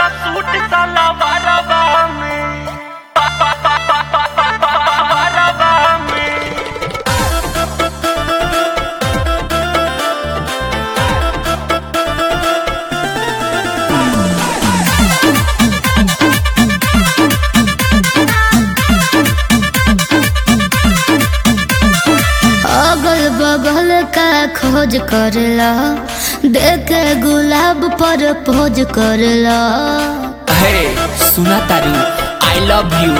Suit सलवारवा में बारवा में अगल बगल का खोज करला देख गुलाब पर पोज करला हे सुना तारू आई लव यू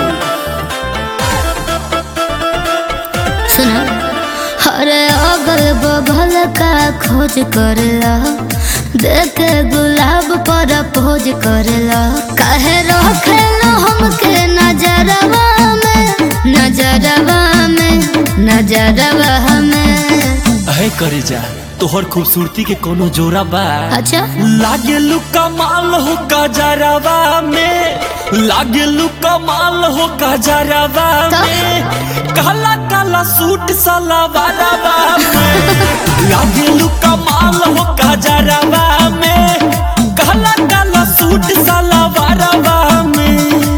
सुना अरे अगल बगल का खोज करला देख गुलाब पर पोज करला काहे रखेलो हमके नजरवा में नजरवा में नजरवा में अहे करे जा तोहर खूबसूरती के कोनो जोरा बा अच्छा लागे लुका माल हो गजरवा में लागे लुका माल हो गजरवा तो? में काला काला सूट सलवारवा में लागे लुका माल हो गजरवा में काला काला सूट सलवारवा में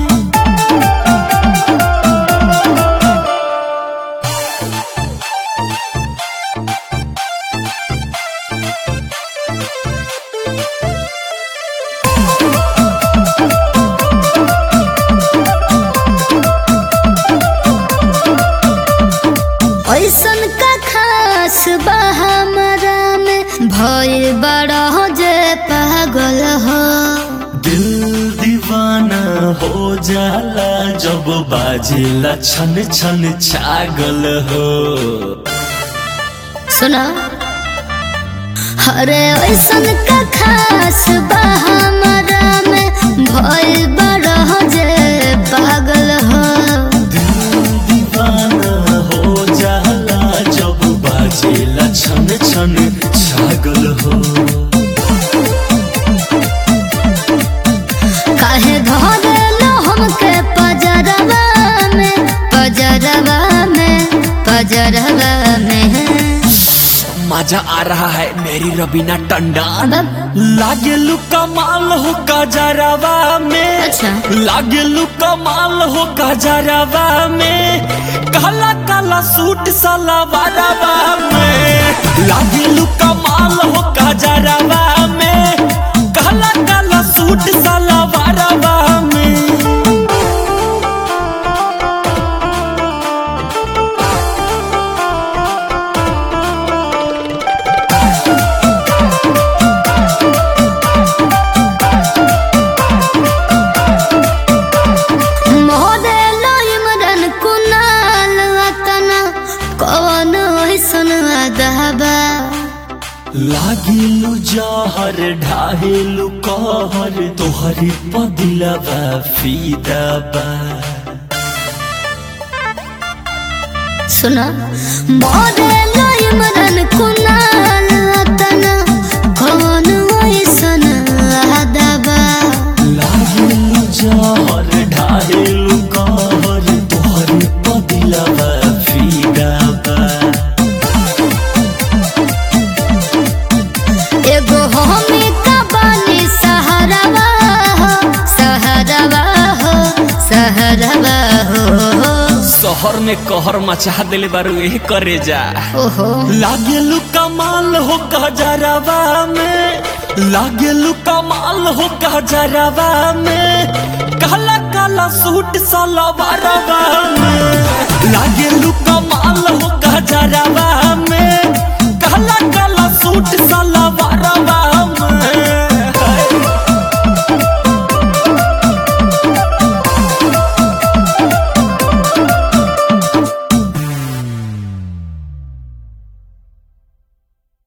ऐसन का खास बा हमरा में भइल बड़ा हो जे पागल हो दिल दीवाना हो जाला जब बाजेला छन छन छागल हो सुना अरे ऐसन का खास बा हमरा में भइल बड़ा हो जे पागल हो दिल दीवाना हो जाला जब बाजेला छन छन छागल हो काहे धरेलो हमके पजरवा में पजरवा में पजरवा में मजा आ रहा है मेरी रबीना टंडन अब लागे लुका माल हो गजरवा में अच्छा। लागे लुका माल हो गजरवा में काला काला सूट सलवारवा में लागे लुका माल हो गजरवा में काला काला सूट सलवारवा में मोदेलो इमरन कुनाल वतना कौन ऐसन अदबा लागिलु जहर ढाहेलु कहर तोहरे पदिलवा फीदाबा सुना मोदेलो इमरन कुनाल वतना कौन ऐसन अदबा लागिलु जहर ढाहेलु कहर तोहरे पदिलवा फीदाबा एगो हमी का बानी सहरवा हो सहरवा हो सहरवा हो शहर में कहर मचा दिले बारू ए करे जा ओहो लागेलु कमाल हो गजरवा में लागेलु कमाल हो गजरवा में काला काला सूट सलवारवा में लागेलु कमाल हो गजरवा में काला काला सूट सलवारवा